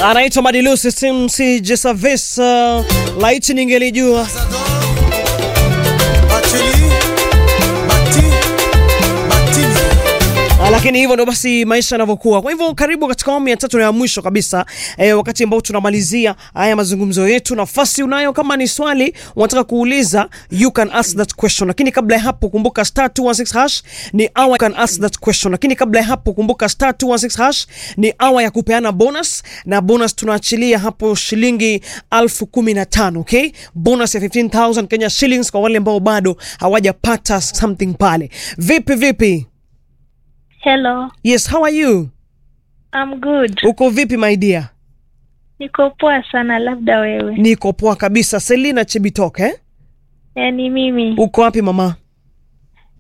anaitwa Madilu System si Jesavis uh, laiti ningelijua Ah, lakini hivyo ndo basi maisha yanavyokuwa. Kwa hivyo karibu katika awamu ya tatu na ya mwisho kabisa eh, wakati ambao tunamalizia haya mazungumzo yetu. Nafasi unayo, kama ni swali unataka kuuliza, you can ask that question, lakini kabla ya hapo kumbuka star 216 hash ni hour, you can ask that question, lakini kabla ya hapo kumbuka star 216 hash ni hour ya kupeana bonus, na bonus tunaachilia hapo shilingi elfu kumi na tano okay, bonus ya 15000 Kenya shillings kwa wale ambao bado hawajapata something pale. Vipi vipi? Hello, Yes, how are you? I'm good. Uko vipi my dear? Niko poa sana, labda wewe. Niko poa kabisa. Selina Chibitok eh? Yaani mimi Uko wapi mama?